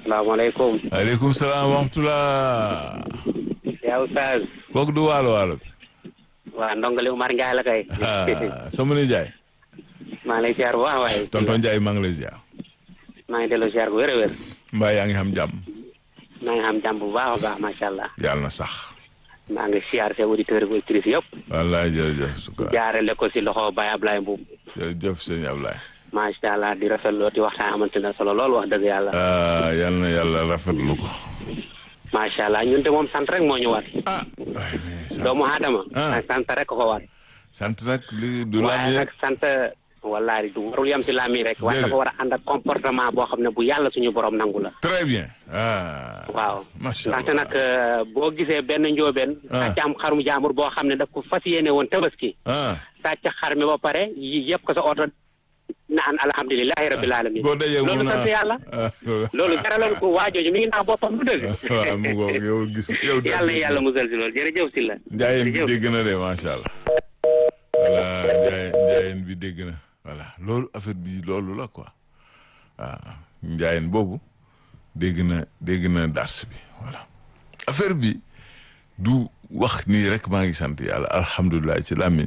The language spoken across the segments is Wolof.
asalaamaaleykum. aleykum salaam wa rahmatulah. yaa Oustaz. kooku du waalo waalo bi. waa ndongali Umar Ndiaye la kay. ah sama nijaay. maa ngi lay ziar bu baax waaye. tonton Ndiaye maa ngi lay ziar. maa ngi delloo ziar bu wér a wér. mbaa yaa ngi xam jàmm. maa ngi am jàmm bu baax a baax macha allah. yàlla na sax. maa ngi ziar seen auditeurs ak auditrices yëpp. wallaay jërëjëf sukka jaarale ko si loxo Baye Ablaye Mboub. jërëjëf sëñ Ablaye. macha allah di rafetlu di waxtaan amante na solo lool wax dëgg yàlla. ah yal na yàlla rafetlu ko. macha allah ñun de moom sant rek moo ñu war. ah. waay mais sant doomu aadama. ah sant rek ko war. sant nag li du waaye laaj nag sant wallahi du warul yem si lami rek. waaye Déedéet. dafa war a ànd ak comportement boo xam ne bu yàlla suñu borom nangu la. très bien. ah. waaw macha ndaxte allah nag euh, boo gisee benn njóobeen Ah. sàcc am xarum jaambur boo xam ne daf ko fas yéene woon tabaski ah. sàcc xar mi ba pare yi yëpp ko sa oto naan alhamdulilahi rabbil alamin boo dajee mu loolu naa sant yàlla ah loolu. loolu jaraloon ko waajooju mi ngi nax boppam du dëgg waaw mu ngoog yow gis yow. dégg yàlla nga. yàlla musal si loolu jërëjëf si la njaayeen bi jërëjëf. dégg na de macha allah. voilà njaayeen njaayeen bi dégg na voilà loolu affaire bi loolu la quoi waaw njaayeen boobu dégg na dégg na dars bi voilà affaire bi du wax nii rek maa ngi sant yàlla alhamdulilah ci làmmiñ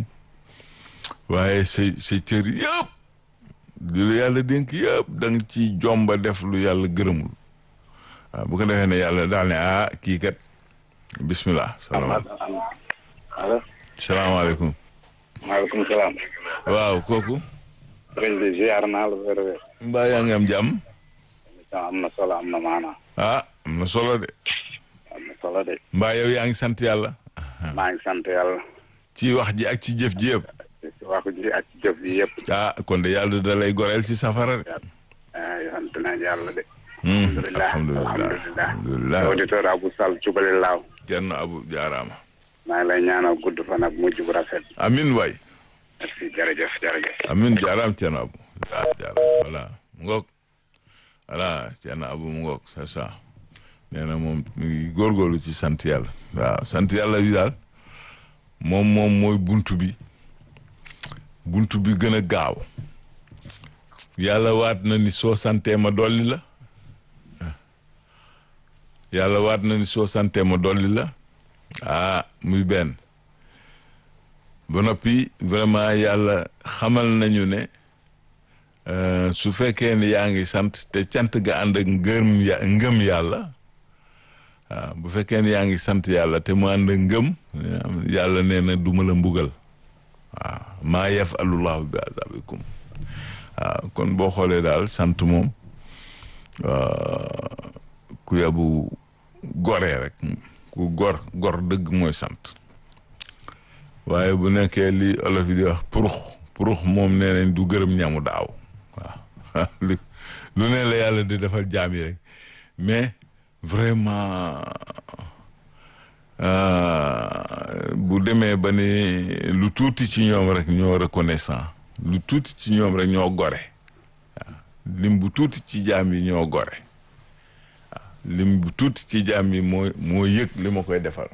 waaye say say cër yëpp li la yàlla dénk yëpp da nga ci jomba def lu yàlla gërëmul waaw bu ko defee ne yàlla daal ne ah kii kat bismillah salaamaaleykum allo salaamaaleykum maaleykum salaam. waaw kooku sëriñ bi ziar naa la wér wér. mbaa yaa ngi am jàmm émission am na solo am na maanaa. ah am na solo de am na solo de. mbaa yow yaa ngi sant yàlla maa ngi sant yàlla. ci wax ji ak ci jëf ji yëpp ci waxu ji ak ci jëf ji yëpp. ah kon de yàlla da lay goreel ci safara de ah sant nañ yàlla de. Hmm, alhamdulilah alhamdulilah alhamdulilah auditeur Abou Sall Cubali Laaw. kenn abu jaaraama maa ngi lay ñaanal gudd fan ak mujj bu rafet. amin waay merci jërëjëf jërëjëf. amin jaaraam kenn abu ah jaaraam voilà mu ngoog voilà kenn abu mu ngoog c'est ça nee na moom mu ngi góorgóorlu ci sant yàlla waaw sant yàlla bi daal moom moom mooy buntu bi buntu bi gën a gaaw yàlla waat na ni soo santee ma dolli la yàlla waat na ni soo santee ma dolli la ah muy benn ba noppi vraiment yàlla xamal nañu ne euh, su fekkee ni yaa ngi sant te cant ga ànd ak ngëm ya ngëm yàlla waaw bu fekkee ni yaa ngi sant yàlla te mu ànd ak ngëm yàlla nee na duma la mbugal waaw maa yafalullahu bi azabikum waaw kon boo xoolee daal sant moom euh, ku yabu goree rek ku gor gor dëgg mooy sant waaye bu nekkee li olof yi di wax purux purux moom nee nañ du gërëm ñamu daaw waaw li lu ne la yàlla di defal jaam yi rek mais vraiment euh, bu demee ba ni lu tuuti ci ñoom rek ñoo reconnaissant lu tuuti ci ñoom rek ñoo gore waaw lim bu tuuti ci jaam yi ñoo gore waaw lim bu tuuti ci jaam yi moo moo yëg li ma koy defal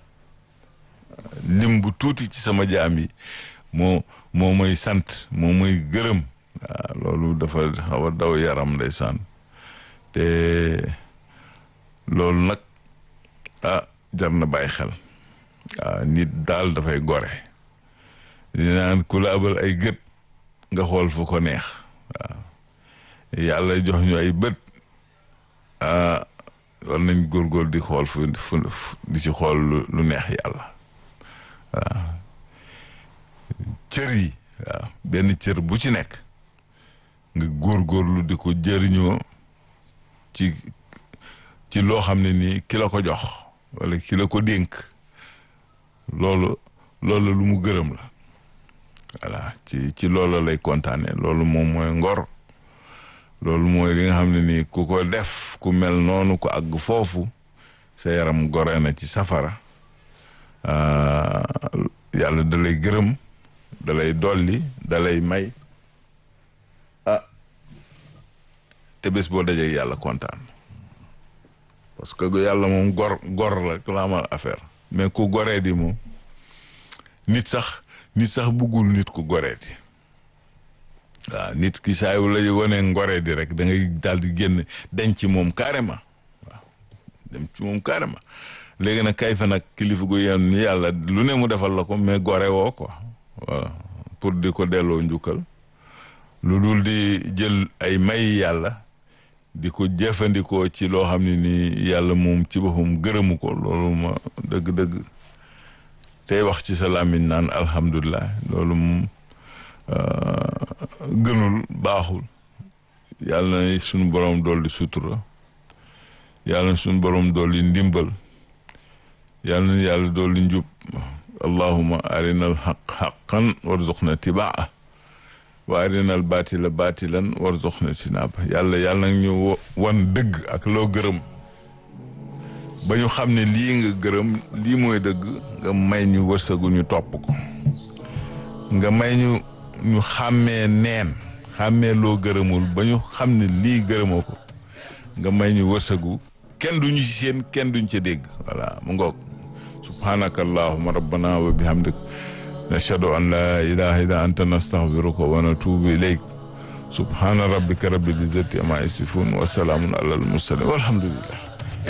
lim bu tuuti ci sama jaam yi moo moo may sant moo may gërëm waaw loolu dafa xaw a daw yaram ndeysaan te loolu nag ah jar na bàyyi xel waaw nit daal dafay gore di naan ku la abal ay gët nga xool fu ko neex waaw yàlla jox ñu ay bët ah war nañ góorgóor di xool fu fu di ci xool lu- lu neex yàlla waaw cër yi waaw benn cër bu ci nekk nga góorgóorlu di ko jëriñoo ci ci loo xam ne nii ki la ko jox wala ki la ko dénk loolu loolu lu mu gërëm la voilà ci ci loolu lay kontaane loolu moom mooy ngor loolu mooy li nga xam ne nii ku ko def ku mel noonu ko àgg foofu sa yaram gore na ci safara ah, yàlla da lay gërëm da lay dolli da lay may ah te bés boo dajee yàlla kontaan parce que yàlla moom gor gor la ku la amal affaire mais ku goree di moom nit sax nit sax bëggul nit ku goree di waaw nit ki saa yu la wane ngoree di rek da ngay daal di génn denc ci moom carrément waaw dem ci moom carrément léegi nag kay fa nag kilifa gu yenn ni yàlla lu ne mu defal la ko mais gore woo quoi voilà pour di ko delloo njukkal lu dul di jël ay may yàlla di ko jëfandikoo ci loo xam ne nii yàlla moom ci boppam gërëmu ko loolu ma dëgg-dëgg tey wax ci sa làmmiñ naan alhamdulilah loolu moom gënul baaxul yàlla na suñu borom dool di sutura yàlla na suñu borom dool di ndimbal yàlla na yàlla dool di njub allahuma arinal xaq xaqan warzuqna tibaa wa arinal baatila baatilan warzuqna tinaaba yàlla yàlla nag ñu wan dëgg ak loo gërëm ba ñu xam ne lii nga gërëm lii mooy dëgg nga may ñu wërsëgu ñu topp ko nga may ñu ñu xàmmee neen xàmmee loo gërëmul ba ñu xam ne lii gërëmoo ko nga may ñu wërsëgu kenn duñu ci seen kenn duñ ca dégg voilà mu ngoog subhanaka allahuma rabbana wa bihamdik nashhadu an la ilaha illa anta nastaghfiruka wa natubu ilayk subhana rabbika rabbil izzati amma yasifun wa salamun ala al mursalin walhamdulillah